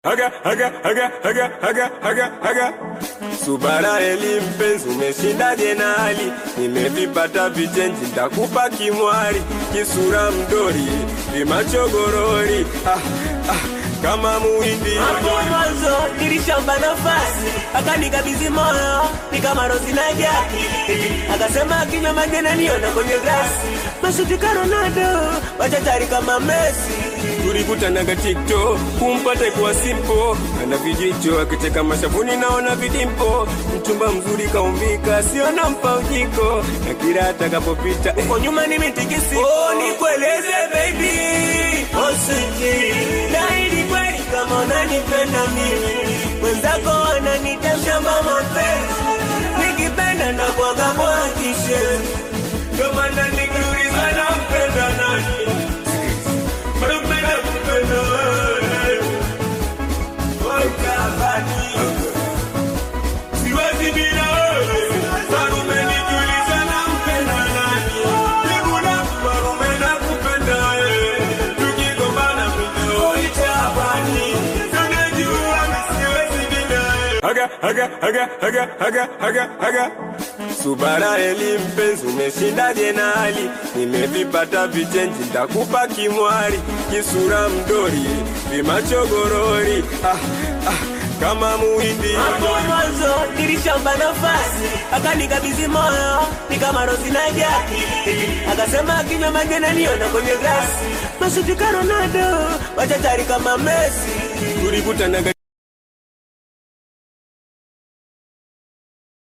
Haga, haga, haga, haga, haga, haga, haga. Subara eli mpenzi, umeshinda jenali, nimevipata vichenji, ntakupa kimwari, kisura mdori, vimachogorori, ah, ah, kama muhindi Hapo mwanzo nilishamba nafasi, akanikabidhi moyo ni kama rozi na jaki, akasema akinywa maji ananiona kwenye glasi, mashuti ka Ronaldo, machachari kama Messi. tulikutanaga TikTok, kumpata ikuwa simpo, ana vijicho akicheka mashavuni, naona vidimpo, mchumba mzuri kaumbika, sio nampa ujiko, na kila atakapopita eh, Kwa nyuma nimetikisi, oh, nikueleze baby, osiki naidi kweli kama unanipenda mimi, wenzako wananitasha mama mapenzi, nikipenda na kwaga mwakishe, ndio maana nikiuliza nampenda nani, napenda kupenda wewe, wakabani siwezi bila wewe, marume nikiuliza nampenda nani, nikuna marume nakupenda wewe, tukigombana video itabani, tunajua siwezi bila wewe. haga, haga, haga, haga, haga, haga, haga. Subara eli mpenzi, umeshinda jenali, nimevipata vichenji, ntakupa kimwari, kisura mdori, vimachogorori, ah, ah, kama muhindi Hapo mwanzo nilishamba nafasi, akanikabidhi moyo ni kama rozi na jaki, akasema akinywa maji ananiona kwenye glasi, mashuti ka Ronaldo, machachari kama Messi. tulikutanaga